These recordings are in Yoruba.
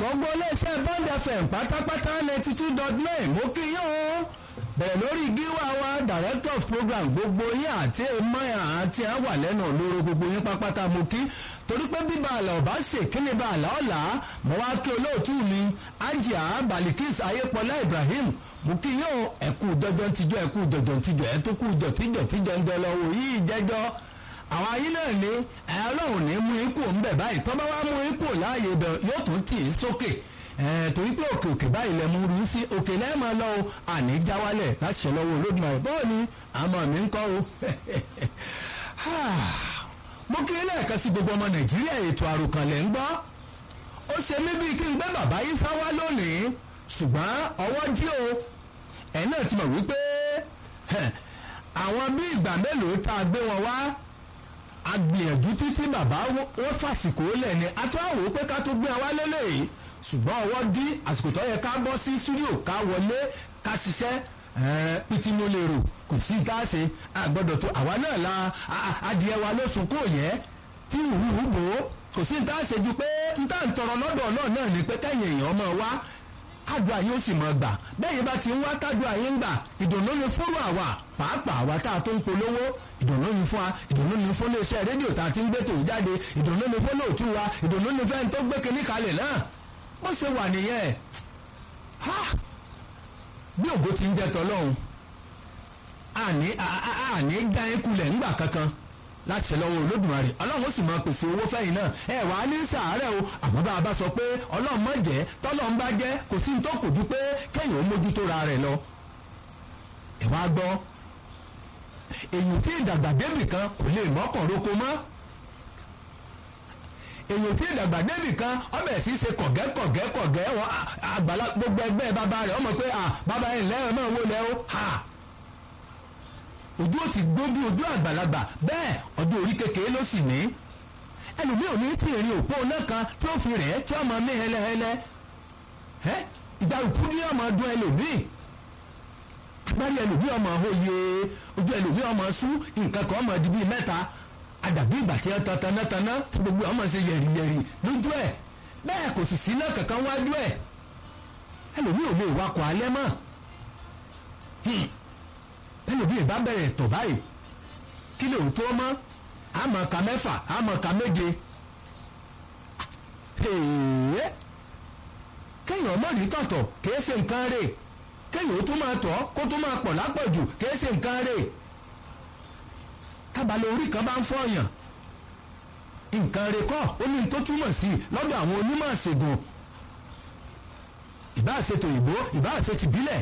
gbogbo iléeṣẹ́ bond fm pátápátá ninety two dot nine mo kí yín o bẹ̀rẹ̀ lórí gíwá wa director of program gbogbo yín àti emir àti àwà lẹ́nu olóró gbogbo yín pápátá mo kí torí pé bíbá àlà ọ̀bá ṣe kíni bá àlà ọ̀la mo wá kí olóòtú mi ajia balikis ayépọlá ibrahim mo kí yín o ẹ̀kú dọ́jọ́ tíjọ́ ẹ̀kú dọ̀dọ̀ tíjọ́ ẹ̀ tó kú dọ̀tíjọ́ tíjọ́ ń dọ́lọ́wọ́ yìí jẹ́jọ́ àwọn ayé náà ní ẹ ọlọ́run ní mú ikú ńbẹ̀ báyìí tọ́ bá wá mú ikú láàyè bẹ̀ yóò tún tì í sókè torí pé òkè òkè báyìí lẹ mú rú sí òkè lẹ́ẹ̀mọ́ lọ o àní jáwálẹ̀ láti ṣe lọ́wọ́ olódùmarè bọ́ọ̀ ni àmọ́ mi ń kọ́ o. mo kí lẹ́ẹ̀kan sí gbogbo ọmọ nàìjíríà ètò àròkànlẹ̀ ń gbọ́ ó ṣe mí bíi kí n gbé bàbá yìí sáwá lónìí ṣùgbọ́n ọwọ́ dí o ẹ̀ náà ti mọ̀ wípé àwọn bí ìgbà mélòó tá a gbé wọn wá agbìyànjú títí bàbá wọn fàsìkò lẹ̀ ni atúwàwò pé ká tó gbé wa lélẹ̀ yìí ṣùgbọ́n ọwọ́ dí àsìkò tó yẹ ká bọ́ sí stúdíò ká wọlé ká ṣiṣẹ́ pìtì mo lè rò kò sí ká ṣe àgbọ̀dọ̀ tó àwa náà la adìẹ wa ló sùn kó yẹ tí ìhùhù bò ó kò sí ká ṣe ju pé n tá n tọrọ lọ́dọ̀ náà náà ni pé kẹ́yìn èèyàn máa wá kádùn àyè ó sì máa gbà bẹ́ẹ̀ bá ti ń wá kádùn àyè ń gbà ìdùnnú ni fúnra àwa pàápàá àwa tá a tó ń polówó ìdùnnú ni fún wa ìdùnnú ni fún iléeṣẹ́ rédíò tá a ti ń gbé tòun jáde ìdùnnú ni fún lóòtú wa ìdùnnú ni fẹ́ni tó gbé kinní kalẹ̀ náà bó ṣe wà nìyẹn ha bí ògo ti ń jẹ tọlọ́hun àní àní já yín kulẹ̀ ńgbà kankan láti ṣe lọ́wọ́ olódùmarè ọlọ́run ó sì máa pèsè owó fẹ́yìn náà ẹ wàá ní sàárẹ̀ o àmọ́ bá a bá sọ pé ọlọ́run má jẹ́ tọ́lọ́run bá jẹ́ kò sí ní tó kò ju pé kéèyàn ó mójútó ra rẹ̀ lọ. ẹ wá gbọ́ èyí tí ìdàgbà débì kan kò lè mọ́kàn roko mọ́ èyí tí ìdàgbà débì kan ọbẹ̀ sì ṣe kọ̀gẹ́ kọ̀gẹ́ kọ̀gẹ́ wọn àgbàlá gbogbo ẹgbẹ́ bàbá rẹ̀ ọmọ pé bàbá yẹn lẹ́rọ̀ náà wó lẹ́ o ojú ò ti gbó bí ojú àgbàlagbà bẹ́ẹ̀ ọjọ́ orí kékeré ló sì ní ẹlòmíì ò ní tí ì rí òpó náà kan tí ó fi rẹ̀ tí ó máa mí hẹlẹhẹlẹ ìgbà òkú ní ọmọ ọdún ẹlòmíì agbárí ẹlòmíì ọmọ òye ojú ẹlòmíì ọmọ sú nǹkan kan ọmọ di bíi mẹ́ta àdàbí ìgbà tí wọ́n tan tanátaná tí gbogbo ọmọ ṣe yẹ̀rìyẹ̀rì lójú ẹ̀ bẹ́ẹ̀ kò sì sí náà kankan wájú ẹ̀ ẹlòmíì ò lè wakọ̀ alẹ́ mọ́ ẹlòmí ìbá bẹ̀rẹ̀ tọ̀ báyìí kí lè tó mọ́ àmọ́ ka mẹ́fà àmọ́ ka méje kéèyàn mọ̀ ní tọ̀tọ̀ kìí ṣe nǹkan rè kéèyàn ó tún máa tọ̀ kó tún máa pọ̀ lápọ̀jù kìí ṣe nǹkan rè tábàlẹ̀ orí kan bá ń fọyàn nǹkan rè kọ́ ó ní tó túmọ̀ sí lọ́dọ̀ àwọn onímọ̀ ṣègùn ìbá ṣètò ìbò ìbá ṣètì bílẹ̀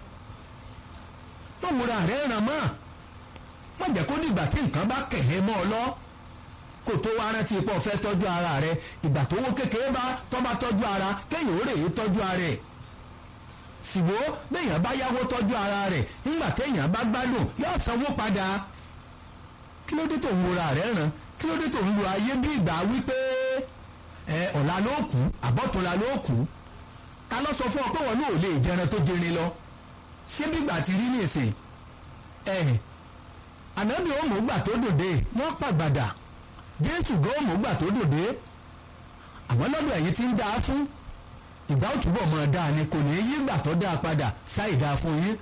má wúra rẹ̀ ràn mọ́ má jẹ́ kó dìgbà tí nǹkan bá kẹ̀hẹ́ mọ́ ọ lọ kó tó wá rántí ipò fẹ́ tọ́jú ara rẹ̀ ìgbà tó wó kékeré bá tọ́ bá tọ́jú ara kéèyàn ó rè é tọ́jú ara rẹ̀ sìwó béèyàn bá yáwó tọ́jú ara rẹ̀ nígbà téèyàn bá gbádùn yóò sanwó padà kí ló dé tó ń wúra rẹ̀ ràn kí ló dé tó ń lo ayé bí ìgbà wípé ẹ ọ̀la ló kù àbọ̀túnla ló kù ta ló sọ fún ọ pé wọn náà ò lè jẹran tó jẹrin lọ ṣé bígbà ti rí nìsín ẹ ànábì òmùgbà tó dòde wọ́n pàgbàdà jésù gan òmùgbà tó dòde àwọn lọ́dọ̀ ẹ̀yìn ti ń dáa fún ìgbà òtúbọ̀ mọ̀ dáa ni kò ní yí ìgbà tó dáa padà sáì dáa fún yín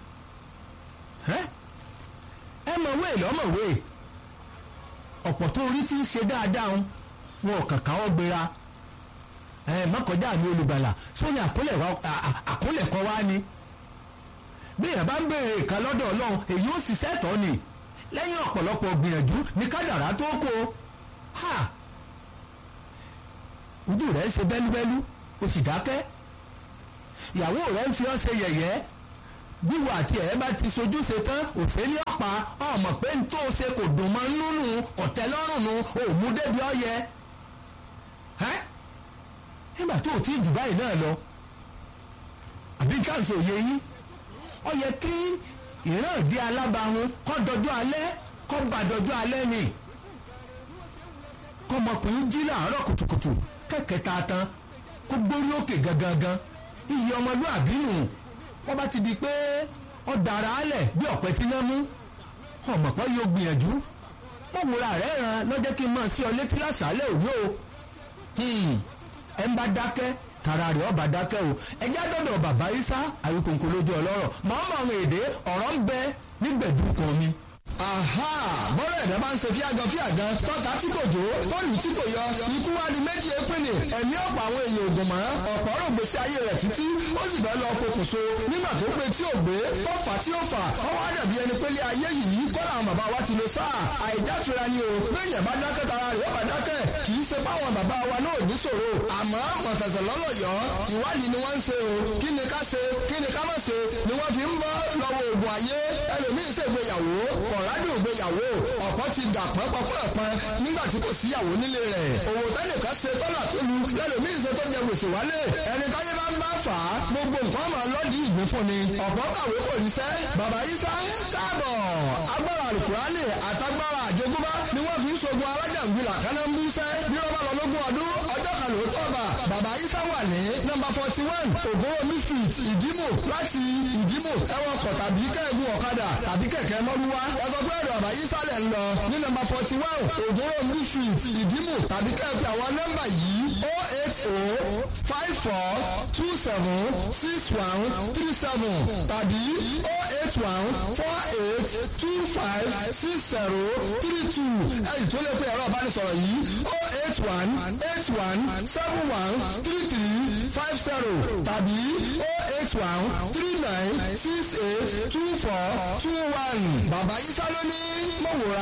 ẹ mọ̀ wéè lọ́mọ̀wé ọ̀pọ̀ tó rí ti ń ṣe dáadáa wọn ò kàn káwọ́ gbéra ẹ mọ́kànjá mi olùgbàlà sóyún àkólẹ̀kọ́ wá ni bí èèyàn bá ń béèrè ìka lọ́dọ̀ ọlọ́run èyí ó sì sẹ́tọ̀ ni lẹ́yìn ọ̀pọ̀lọpọ̀ gbìyànjú ní kádàrá tó kó ha ojú rẹ̀ ń ṣe bẹ́lúbẹ́lú o sì dákẹ́ ìyàwó rẹ̀ ń fi ọ́ ṣe yẹ̀yẹ́ bíwọ àti ẹ̀ bá ti sojú ṣe tán òfin ọ̀pá ọmọ pé n tó ṣe kò dùn mọ́ nínú ọ̀tẹ́ lọ́rùn nu òmù débi ọ̀yẹ nígbà tó o ti jù báyìí náà lọ àbí káàsì òye yín ó yẹ kí ìran ìdí alábàáhùn kọ́ dọjọ́ alẹ́ kọ́ bá dọjọ́ alẹ́ ni kọ́mọkùnrin jí láàárọ̀ kùtùkùtù kẹ̀kẹ́ ta tán kó gbórí òkè gangan iyì ọmọlúàbí nù wọ́n bá ti di pé ó dára álẹ̀ bí ọ̀pẹ tí náà mú ọmọ pé yóò gbìyànjú wọ́n wúra rẹ̀ ràn lọ́jọ́ kí n máa sí ọ létí lásàálẹ̀ òní o ẹ̀ ń bá dákẹ́ tara rẹ̀ ọba dákẹ́ o ẹjẹ́ dọ̀dọ̀ bàbá isa àwíkòǹkò lójú ọlọ́rọ̀ màá mọ àwọn èdè ọ̀rọ̀ ń bẹ nígbẹ̀dú kan mi. aha bọ́rọ̀ ẹ̀dá bá ń ṣe fíàgàn fíàgàn tọ́ta tí kò jó tọ́lù tí kò yọ ikú wá di méjì épìnì ẹ̀mí ọ̀pọ̀ àwọn èèyàn ògùn mọ́ ọ̀pọ̀ ọ̀rọ̀ gbèsè ayé rẹ̀ títí ó sì bẹ́ẹ̀ lọ pokùnso nígbà tó pé tí ò gbé tó fà tí ó fà ọwọ́ àdàbí ẹni pé lé ayé yìí kọ́lá àwọn bàbá wa ti lo sáà àìjáfira ni o bẹ́ẹ̀yàn bá dákẹ́ tara rẹ̀ ó bá dákẹ́ kì í ṣe báwọn bàbá wa náà ní ṣòro àmọ́ mọ̀fẹ̀sẹ̀ lọ́lọ́yọ̀ ìwádìí ni wọ́n ń ṣe o kí ni ká ṣe kí ni ká má ṣe ni wọ́n fi ń bọ́ lọ́wọ́ oògùn ayé ẹlòmíín ṣègbéyàwó kọ̀ọ̀rádùn ògbéyàwó ọ̀pọ̀ ti dà pọ́npọ́npọ́n nígbà tí kò síyàwó nílé rẹ̀ òwò tẹ́nìkan ṣe tọ́lá tó lu lẹ́lòmíín ṣe tó jẹ gbèsè wálé ẹni táyé bá ń bá fà á gbogbo nǹkan máa lọ́ọ̀dì ìgbín fún ni ọ̀pọ̀ kàwé kò ní sẹ́ bàbá Ìsá káàbọ̀ agbára àlùkùránì àtagbára àjogúnbá ni wọ́n fi ń ṣogun alájàngbìlà kánámbúsẹ́ bí wọ́n bá lọ lógún ọdún ọjọ́ kan lóòótọ́ bá bàbá Ìsá wà ní nọ́mbà forty one ògbówómi street ìdímò láti ìdímò ẹwọ́n kọ̀ tàbí kẹ́ẹ̀gùn ọ̀kadà tàbí kẹ̀kẹ́ mọ́lúwá ẹ sọ pé ẹ̀rọ bàbá Ìsá lẹ̀ ń lọ ní nọ́mbà forty one ògbówómi street ìdímò tàbí kẹ́ẹ̀pẹ́ àwọn nọ́mbà yìí o eight o five four two seven six one three seven tàbí o eight one four eight two five six zero three two ẹ̀yìn tó lè pe ẹ̀rọ ìbánisọ̀rọ̀ yìí o eight one eight one seven one three three five zero tàbí o eight one three nine six eight two four two one bàbá Ìsá ló ní mọ̀wòrán.